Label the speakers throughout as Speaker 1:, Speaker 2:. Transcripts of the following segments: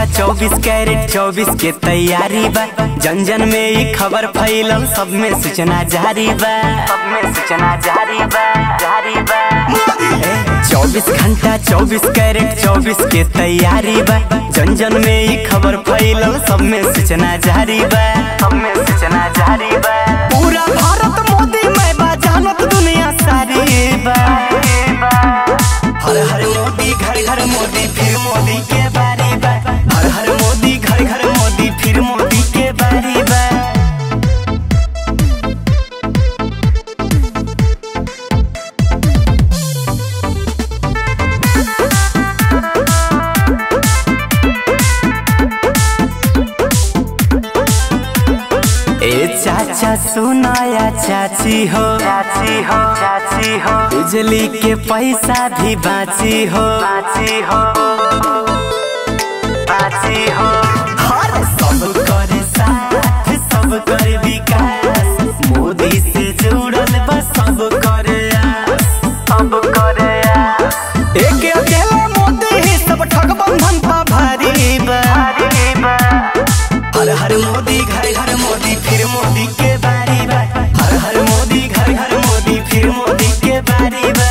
Speaker 1: चौबीस कैरेट चौबीस के तैयारी बा जन जन में ई खबर फैलल सब में सूचना जारी बा सब में सूचना जारी बा जारी बा चौबीस घंटा चौबीस कैरेट चौबीस के तैयारी बा जन जन में ई खबर फैलल सब में सूचना जारी बा सब में सूचना जारी बा पूरा भारत मोदी में बा जानत दुनिया सारी बा हर हर मोदी घर घर मोदी फिर मोदी के बारी बा हर हर मोदी घर घर मोदी फिर मोदी के बारी बा ए चाचा सुनाया चाची हो चाची हो चाची हो बिजली के पैसा भी बाची हो बाची हो बाची हो हर सब करे साथ सब करे विकास मोदी से जुड़ल बस सब करे आस सब करे आस एक अकेला मोदी ही सब ठगबंधन पा भारी बा भारी बा हर हर मोदी घर घर मोदी फिर मोदी के बारी बा हर हर मोदी घर घर मोदी फिर मोदी के बारी बा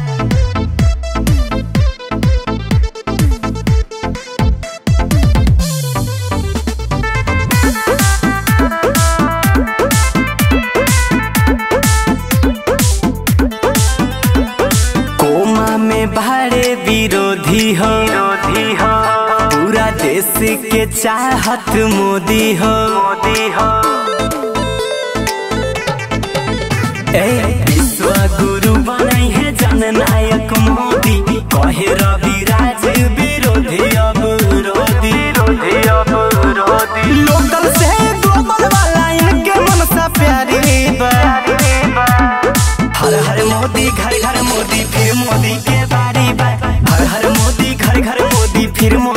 Speaker 1: कोमा में भाड़े विरोधी हो विरोधी हो पूरा देश के चाहत मोदी हो मोदी हो ए विश्व गुरु बनाई है जननायक मोदी कहे रवि राज विरोधी अब रोधी रोधी अब रोधी लोकल से ग्लोबल वाला इनके मन सा प्यारी बा हर हर मोदी घर घर मोदी फिर मोदी के बारी बा हर हर मोदी घर घर मोदी फिर मोदी